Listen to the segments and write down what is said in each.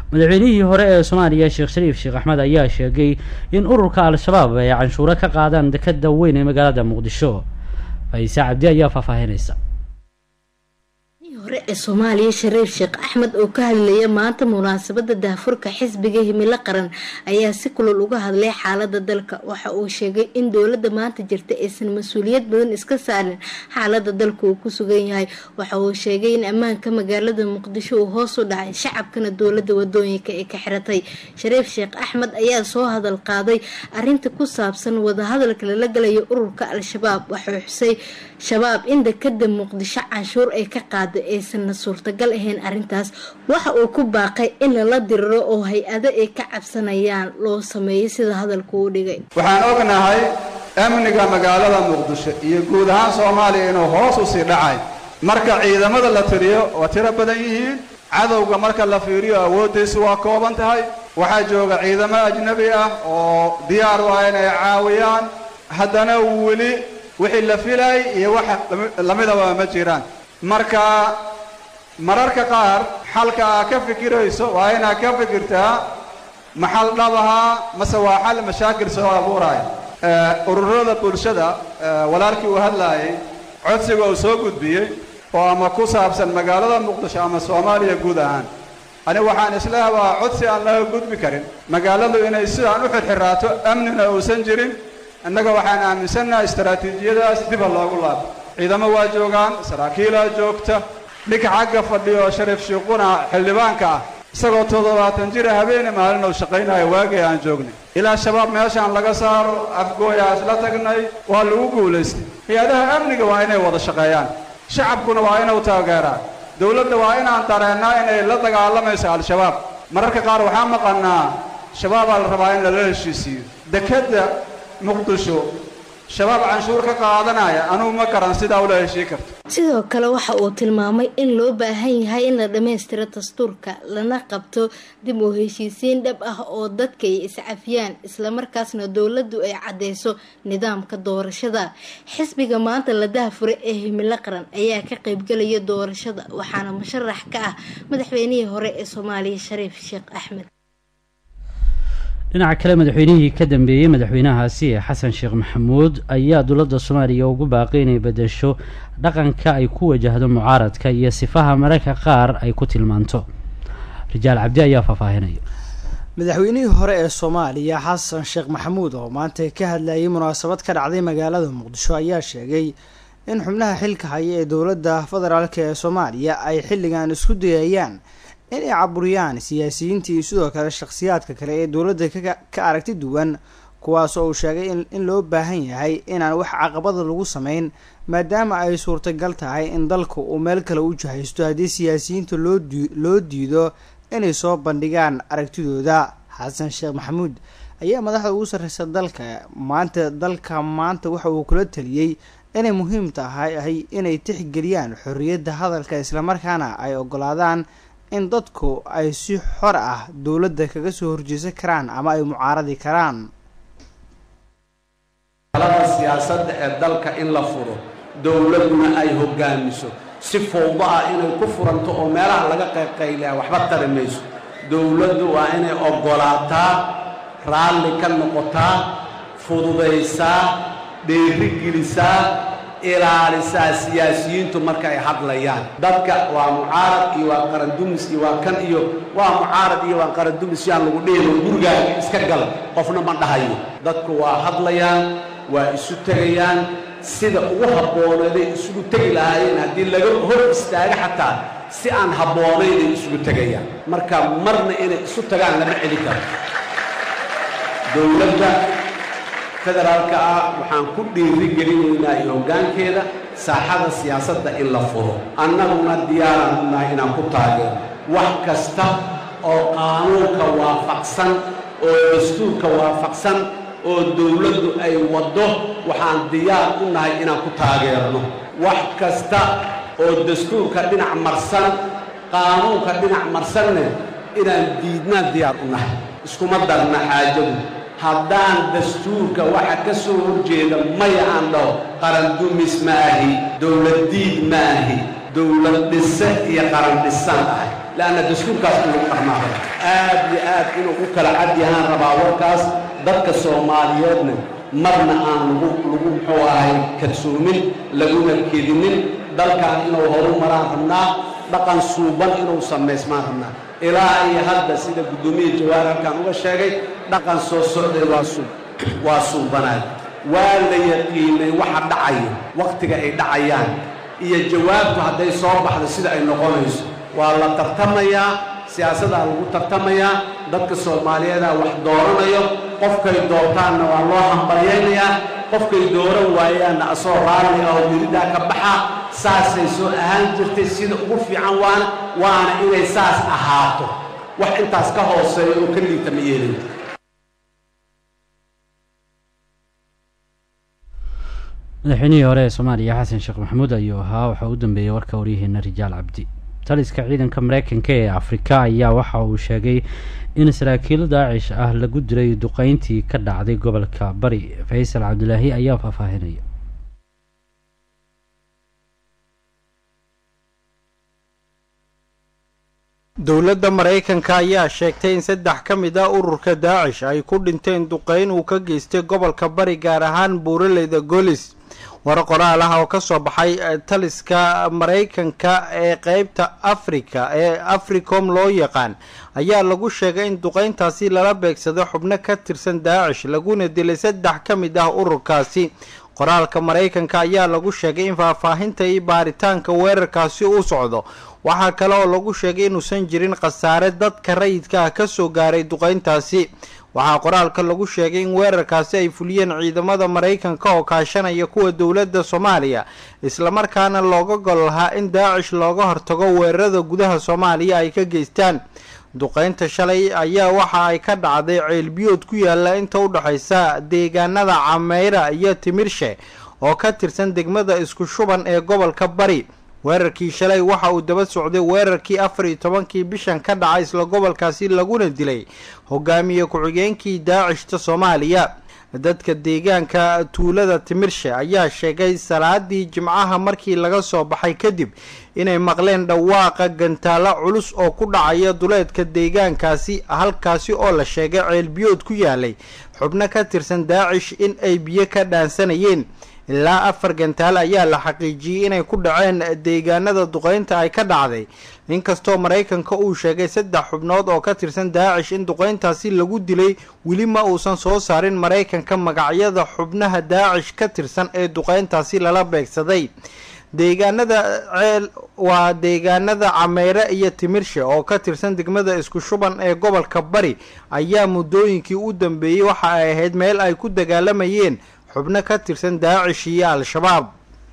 madaxweynihii hore ee soomaaliya sheekh shariif sheekh axmed ayaa sheegay in ururka al-shabaab ay canshuuro ka qaadaan dekada weyn ee magaalada muqdisho fayse cabdi ayaa faahfaahinaysa hore ee soomaaliya shariif sheekh axmed oo ka hadlaya maanta munaasabada daahfurka xisbiga himilo qaran ayaa si kulul uga hadlay xaalada dalka waxa uu sheegay in dowlada maanta jirta aysan mas-uuliyad badan iska saarin xaalada dalka uu ku sugan yahay waxa uu sheegay in ammaanka magaalada muqdisho uu hoos u dhacay shacabkana dowlada wadooyinka ay ka xiratay shariif sheekh axmed ayaa soo hadal qaaday arinta ku saabsan wadahadalka lala galayo ururka al-shabaab waxuu xusay shabaab in dekada muqdisho canshuur ay ka qaada aysanna suurtagal ahayn arrintaas waxa uu ku baaqay in lala diriro oo hay-ado ay ka cabsanayaan loo sameeyo sida hadalku u dhigay waxaan ognahay amniga magaalada muqdisho iyo guud ahaan soomaaliya inuu hoos u sii dhacay marka ciidamada la tiriyo waa tiro badan yihiin cadowga marka la fiiriyo awooddiisu waa kooban tahay waxaa jooga ciidamo ajnabi ah oo diyaar u ah inay caawiyaan haddana weli wixii la filayay iyo waxa lamidaba ma jiraan marka mararka qaar xalka aa ka fikirayso waa inaad ka fikirtaa maxal dhabahaa mase waa xal mashaakil soo abuuraya ururada bulshada walaalkii uu hadlaayay codsiga uu soo gudbiyey oo ama ku saabsan magaalada muqdisho ama soomaaliya guud ahaan anigu waxaan isleeha waa codsi aan laga gudbi karin magaaladu inay sidaan u xirxiraato amnina uusan jirin innaga waxaan aaminsannaha istaraatiijiyadaas diba loogu laabo ciidamo waa joogaan saraakiilaa joogta ninka xagga fadhiyo oo shariif shiiquna xildhibaanka ah isagoo toddobaatan jira habeene maalin uu shaqaynayo waagii aan joognay ilaa shabaab meeshaan laga saaro afgooyaa isla tagnay waa lagu guulaystay hay-adaha amniga waa inay wada shaqeeyaan shacabkuna waa inuu taageeraa dowladda waa inaan dareennaa inay la dagaalamayso al-shabaab mararka qaar waxaa maqannaa shabaabaa la rabaa in lala heshiisiiyo dekadda muqdisho shabaab canshuur ka qaadanaya anugu ma garan sidaa ula heshii karto sidoo kale waxa uu tilmaamay in loo baahan yahay in la dhammaystiro dastuurka lana qabto dib u heshiisiin dhab ah oo dadka ay iscafiyaan islamarkaasna dowladdu ay caddeyso nidaamka doorashada xisbiga maanta la dahfure ee himilo qaran ayaa ka qaybgelaya doorashada waxaana musharax ka ah madaxweynihii hore ee soomaaliya shariif sheekh axmed dhinaca kale madaxweynihii ka dambeeyey madaxweynahaasi ee xasan sheekh maxamuud ayaa dowladda soomaaliya ugu baaqay inay bedesho dhaqanka ay ku wajahdo mucaaradka iyo sifaha mararka qaar ay ku tilmaanto rijaal cabdi ayaa faahfaahinaya madaxweynihii hore ee soomaaliya xasan sheekh maxamuud oo maanta ka hadlayay munaasabad ka dhacday magaalada muqdisho ayaa sheegay in xubnaha xilka haya ee dowladda federaalk ee soomaaliya ay xilligan isku dayayaan inay caburiyaan siyaasiyiinta iyo sidoo kale shakhsiyaadka kale ee dowladda ka aragti duwan kuwaas oo uu sheegay in loo baahan yahay inaan wax caqabada lagu sameyn maadaama ay suurtagal tahay in dalka uu meel kale u jahaysto haddii siyaasiyiinta loo diido inay soo bandhigaan aragtidooda xasan sheekh maxamuud ayaa madaxda ugu sarreysa dalka maanta dalka maanta waxa uu kula taliyey inay muhiim tahay inay tixgeliyaan xorriyadda hadalka islamarkaana ay ogolaadaan in dadku ay si xor ah dowladda kaga soo horjeesan karaan ama ay mucaaradi karaan talada siyaasadda ee dalka in la furo dowladuna ay hogaamiso si fowdo ah inay ku furanto oo meelaha laga qayqaylaya waxba tari mayso dowladdu waa inay oggolaataa raalli ka noqotaa fududaysaa dheerigelisaa ilaalisaa siyaasiyiintu marka ay hadlayaan dadka waa mucaarad iyo waa qarandumis iyo waa kan iyo waa mucaarad iyo waa qarandumis yaan lagu dhihino gurigaaga iska gal qofna ma dhahayo dadku waa hadlayaan waa isu tegayaan sida ugu habbooneeday isugu tegi lahaayeen haddii laga hor istaaga xataa si aan habboonaynay isugu tegayaan marka marna inay isu tagaan lama celi karo dowladda federaalka ah waxaan ku dhiiri gelinaynaa iyo hoggaankeeda saaxada siyaasadda in la furo annaguna diyaaraan u nahay inaan ku taageero wax kasta oo qaanuunka waafaqsan oo dastuurka waafaqsan oo dowladdu ay waddo waxaan diyaar u nahay inaan ku taageerno wax kasta oo dastuurka dhinac marsan qaanuunka dhinac marsanne inaan diidnaan diyaar u nahay iskuma darna xaajadu haddaan dastuurka waxa ka soo horjeeda maya aan dhaho qarandumis ma ahi dowladdiid ma ahi dowlad dhise iyo qaran dhisaan ahay leanna dastuurkaas in lagu dhaqmaaqay aad inuu u kala cad yahaan rabaa warkaas dadka soomaaliyeedna marna aan lagu lagu muxuu ahay kalsoomin laguna kedinin dalkan inuu horu maraan rabnaa dhaqan suuban inuu samaysmaan rabnaa ilaa iyo hadda sida guddoomiya jawaar halkaan uga sheegay dhaqan soo socday waa suu waa suubanaad waa la yaqiinay waxa dhacaya wakhtiga ay dhacayaan iyo jawaabtu hadday soo baxdo sida ay noqonayso waa la tartamayaa siyaasadaa lagu tartamayaa dadka soomaaliyeedaa wax dooranayo qofkay doortaanna waa loo hambalyaynayaa qofkay dooran waayaanna asoo raalli ah oo welidaa ka baxa saasay soo ahaan jirtay sida ugu fiican waana waana inay saas ahaato wax intaas ka hooseeya oo ka liita ma yeelin madaxweynihii hore ee soomaaliya xasan sheekh maxamuud ayuu ahaa waxaa u dambeeyey warka waryaheena rijaal cabdi taliska ciidanka mareykanka ee afrika ayaa waxa uu sheegay in saraakiil daacish ah lagu dilay duqeyntii ka dhacday gobolka bari faysal cabdilaahi ayaa faahfaahinaya dowladda maraykanka ayaa sheegtay in saddex ka mid ah ururka daacish ay ku dhinteen duqeyn uu ka geystay gobolka bari gaar ahaan buuraleyda golis war qoraal ah oo ka soo baxay taliska maraykanka ee qeybta afrika ee africom loo yaqaan ayaa lagu sheegay in duqeyntaasi lala beegsaday xubno ka tirsan daacish laguna dilay saddex ka mid ah ururkaasi qoraalka maraykanka ayaa lagu sheegay in faahfaahinta iyo baaritaanka weerarkaasi u socdo waxaa kale oo lagu sheegay inuusan jirin khasaare dadka rayidka ah kasoo gaaray duqeyntaasi waxaa qoraalka lagu sheegay in weerarkaasi ay fuliyeen ciidamada maraykanka oo kaashanaya kuwa dowladda soomaaliya islamarkaana looga gol lahaa in daacish looga hortago weerarada gudaha soomaaliya ay ka geystaan duqeynta shalay ayaa waxa ay ka dhacday ceelbiyood ku yaala inta u dhexaysa deegaanada cameyra iyo timirshe oo ka tirsan degmada isku shuban ee gobolka bari weerarkii shalay waxa uu daba socday weerarkii afar iyo tobankii bishan ka dhacay isla gobolkaasi laguna dilay hogaamiye ku-xigeenkii daacishta soomaaliya dadka deegaanka tuulada timirshe ayaa sheegay salaadii jimcaha markii laga soo baxay kadib inay maqleen dhawaaqa gantaalo culus oo ku dhacaya duleedka deegaankaasi halkaasi oo la sheegay ceelbiyood ku yaalay xubno ka tirsan daacish in ay biyo ka dhaansanayeen ilaa afar gantaal ayaa la xaqiijiyey inay ku dhaceen deegaanada duqeynta ay ka dhacday inkastoo maraykanka uu sheegay saddex xubnood oo ka tirsan daacish in duqeyntaasi lagu dilay weli ma uusan soo saarin maraykanka magacyada xubnaha daacish ka tirsan ee duqeyntaasi lala beegsaday deegaanada ceel waa deegaanada cameyre iyo timirshe oo ka tirsan degmada isku shuban ee gobolka bari ayaa muddooyinkii u dambeeyey waxa ay ahayd meel ay ku dagaalamayeen xubno ka tirsan daacish iyo al-shabaab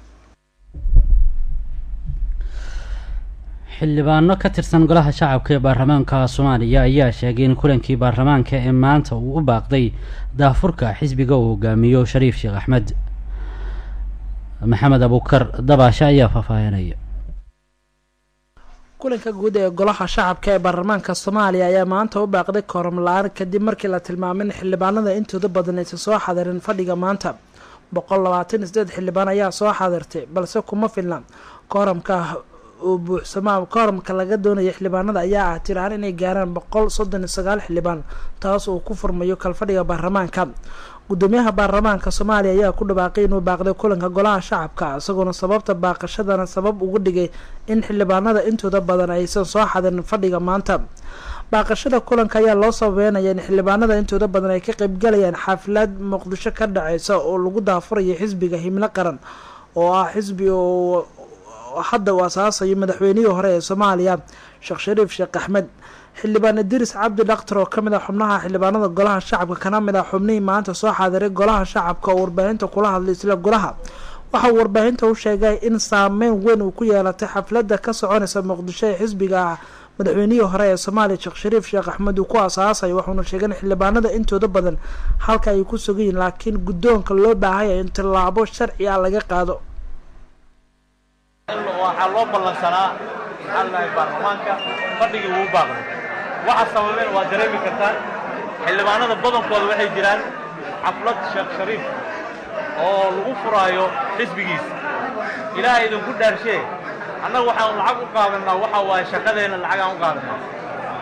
xildhibaano ka tirsan golaha shacabka ee baarlamaanka soomaaliya ayaa sheegay in kulankii baarlamaanka ee maanta uu u baaqday daafurka xisbiga uu hogaamiyo shariif sheekh axmed maxamed abuukar dabaashe ayaa faahfaahinaya kulanka guud ee golaha shacabka ee baarlamaanka soomaaliya ayaa maanta u baaqday kooram la-aan kadib markii la tilmaamay in xildhibaanada intooda badan aysan soo xadirin fadhiga maanta boqol labaatan iyo sideed xildhibaan ayaa soo xadirtay balse kuma filna kooramka uu buuxsamaa kooramka laga doonaya xildhibaanada ayaa ah tiraan inay gaaraan boqol soddon iyo sagaal xildhibaan taas uu ku furmayo kalfadhiga baarlamaanka gudoomiyaha baarlamaanka soomaaliya ayaa ku dhawaaqay inuu baaqday kulanka golaha shacabka isagoona sababta baaqashadana sabab ugu dhigay in xildhibaanada intooda badan aysan soo xadirin fadhiga maanta baaqashada kulanka ayaa loo sabeynaya in xildhibaanada intooda badan ay ka qeybgalayaan xaafilad muqdisho ka dhaceysa oo lagu daafurayo xisbiga himlo qaran oo ah xisbi oo hadda uu asaasayo madaxweynihii hore ee soomaaliya sheekh shariif sheekh axmed xildhibaan idris cabdi dhaktar oo kamid ah xubnaha xildhibaanada golaha shacabka kana mid ah xubnihii maanta soo xaadiray golaha shacabka oo warbaahinta kula hadlay isla golaha waxa uu warbaahinta u sheegay in saameyn weyn uu ku yeelatay xafladda ka soconaysa muqdisho ee xisbiga ah madaxweynihii hore ee soomaaliya sheekh shariif sheekh axmed uu ku asaasayo waxuuna sheegay in xildhibaanada intooda badan halka ay ku sugayiin laakiin guddoonka loo baahaya in tillaabo sharci ah laga qaado waxaa loo ballansanaa maxaa lahay baarlamaanka fadhigii wuu baaqday waxa sababeen waa dareemi kartaan xildhibaanada badankooda waxay jiraan xaflad sheekh shariif oo lagu furaayo xisbigiisa ilaahay idinku dhaarshee annaga waxaan lacag u qaadanaa waxa waaye shaqadeenna lacag aan u qaadanaa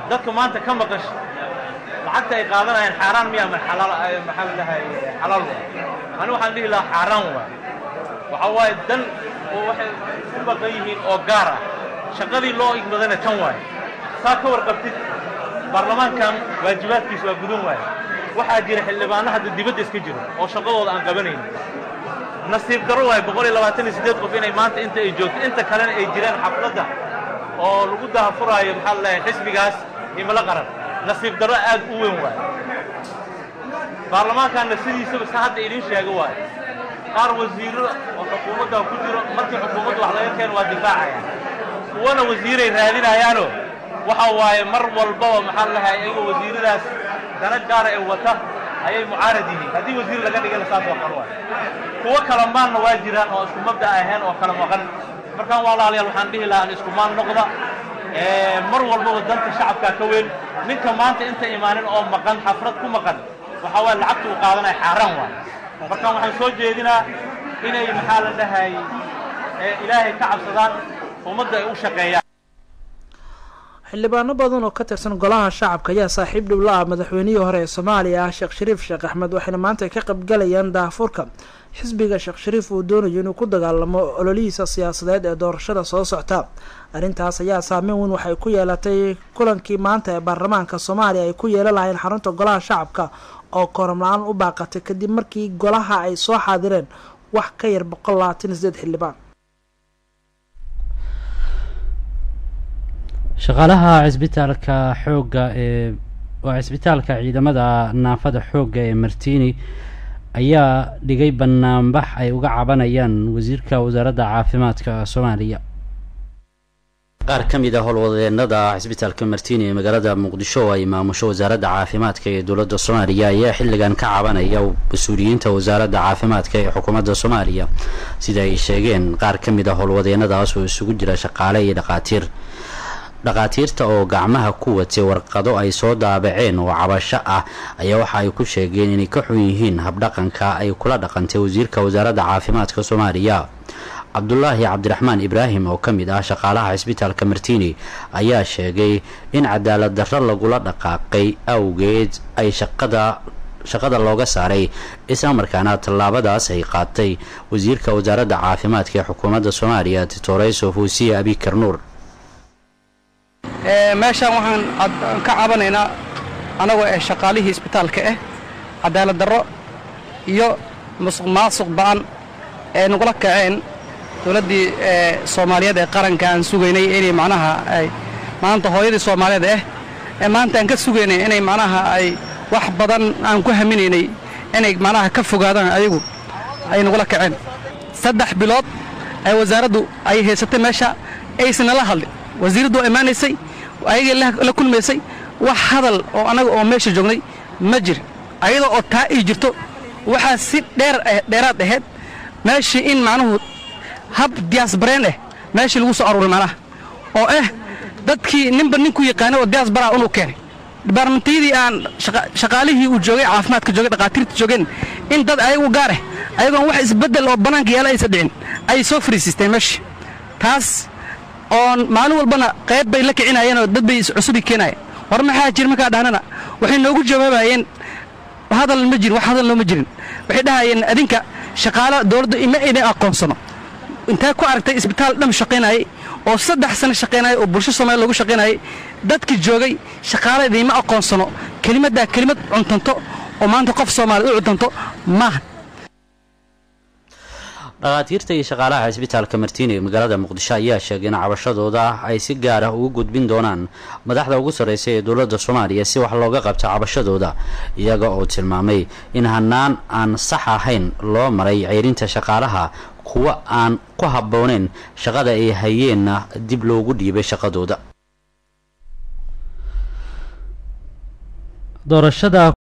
dadka maanta ka maqan lacagta ay qaadanayaan xaaraan miya ma xalaal maxaa la dhahay xalaal waa ani waxaan dhihi lahaa xaaraan waa waxa waaye dan oo waxay ku baqan yihiin oo gaar ah shaqadii loo igmadana tan waaye saa ka warqabtid baarlamaankan waajibaadkiisa waa gudan waaye waxaa jira xildhibaano hadda dibadda iska jiro oo shaqadooda aan qabanaynin nasiib darro waaye boqol iyo labaatan iyo siddeed qof inay maanta inta ay joogto inta kalena ay jiraan xafladda oo lagu dahafuraayo maxaa la dhahay xisbigaas himilo qaran nasiib darro aad u weyn waaye baarlamaankanna sidiisaba sa hadda idiin sheega waaye qaar wasiirro oo xukuumadda ku jiro markii xukuumadda wax laga keeno waa difaacaya kuwana wasiiray raadinayaanoo waxa waaye mar walbaba maxaa la dhahay iyagoo wasiiradaas dana gaara ee wata ayay mucaarad yihiin haddii wasiir laga dhigana saas oo kale waaye kuwo kala maanna waa jiraan oo isku mabda ahayn oo kala maqan markaan walaalayaal waxaan dhihi lahaa isku maan noqda mar walbaba danta shacabkaa ka weyn ninka maanta inta imaanin oo maqan xafrad ku maqan waxaa waaye lacagta uu qaadanaya xaaraan waay markaan waxaan soo jeedinaa inay maxaa la dhahay ilaahay ka cabsadaan ummadda ay u shaqeeyaan xildhibaano badan oo ka tirsan golaha shacabka ayaa saaxiib dhow la ah madaxweynihii hore ee soomaaliya ah sheekh shariif sheekh axmed waxayna maanta ka qaybgalayaan daahfurka xisbiga sheekh shariif uu doonayo inuu ku dagaalamo ololihiisa siyaasadeed ee doorashada soo socta arrintaas ayaa saameyn weyn waxay ku yeelatay kulankii maanta ee baarlamaanka soomaaliya ay ku yeelan lahayn xarunta golaha shacabka oo kooram la-aan u baaqatay kadib markii golaha ay soo xaadireen wax ka yar boqol labaatan iyo sideed xildhibaan shaqaalaha cisbitaalka xoogga ee waa cisbitaalka ciidamada naafada xoogga ee martini ayaa dhigay banaanbax ay uga cabanayaan wasiirka wasaaradda caafimaadka soomaaliya qaar ka mid a howlwadeenada cisbitaalka martini ee magaalada muqdisho oo ay maamusho wasaaradda caafimaadka ee dowladda soomaaliya ayaa xilligan ka cabanaya mas-uuliyiinta wasaaradda caafimaadka ee xukuumadda soomaaliya sida ay sheegeen qaar ka mid a howlwadeenadaas oo isugu jira shaqaale iyo dhaqaatiir dhaqaatiirta oo gacmaha ku watay warqado ay soo daabaceen oo cabasho ah ayaa waxa ay ku sheegeen inay ka xun yihiin habdhaqanka ay kula dhaqantay wasiirka wasaaradda caafimaadka soomaaliya cabdulaahi cabdiraxmaan ibraahim oo ka mid ah shaqaalaha cisbitaalka martini ayaa sheegay in cadaalad darro lagula dhaqaaqay awgeed ay shaqada shaqada looga saaray islamarkaana tallaabadaas ay qaatay wasiirka wasaaradda caafimaadka ee xukuumadda soomaaliya titoreso fuusiya abikar nuur meeshaan waxaan ka cabanaynaa annagoo eh shaqaalihii isbitaalka ah cadaalad darro iyo musuq maasuq ba'an ee nagula kaceen dowladdii soomaaliyeed ee qaranka aan sugaynay inay macnaha ay maanta hooyadii soomaaliyeed ah ee maanta aan ka sugaynay inay macnaha ay wax badan aan ku haminaynay inay macnaha ka fogaadaan ayagu ay nagula kaceen saddex bilood ee wasaaraddu ay haysatay meesha aysan nala hadlin wasiiraddu waa imaanaysay ayagay la kulmaysay wax hadal oo annaga oo meesha joognay ma jir ayadoo oo taa ii jirto waxaa si dheer dheeraad ahayd meeshii in macnuhu hab diyaasbareen ah meeshii lagu soo aruuray macnaha oo ah dadkii ninba ninku yaqaanay oo diyaasbaraa unuu keenay dibaarmentayadii aan shaqaalihii uu joogay caafimaadka joogay dhaqaatiirta joogeen in dad ayagu gaar ah ayagoon wax isbeddel oo bannaanka yaala aysa dhicin ay soo fariisiisteen meeshii taas oon maalin walbana qayb bay la kicinayeenoo dad bay cusubi keenayeen war maxaa jir markaa dhahnana waxay noogu jawaabayeen hadal ma jirin wax hadal nooma jirin waxay dhahayeen adinka shaqaala dowladda ima idin aqoonsano intee ku aragtay isbitaal dham shaqaynayay oo saddex sano shaqaynayay oo bulsho soomaaliya loogu shaqaynayay dadkii joogay shaqaala idiima aqoonsano kelimaddaa kelimad cuntanto oo maanta qof soomaaliya u cuntanto maaha dhakhaatiirta iyo shaqaalaha cisbitaalka martiini ee magaalada muqdisho ayaa sheegay in cabashadooda ay si gaar ah ugu gudbin doonaan madaxda ugu sarreysa ee dowladda soomaaliya si wax looga qabto cabashadooda iyaga oo tilmaamay in hanaan aan sax ahayn loo maray ceyrinta shaqaalaha kuwa aan ku habbooneyn shaqada ay hayeenna dib loogu dhiibay shaqadooda doorashada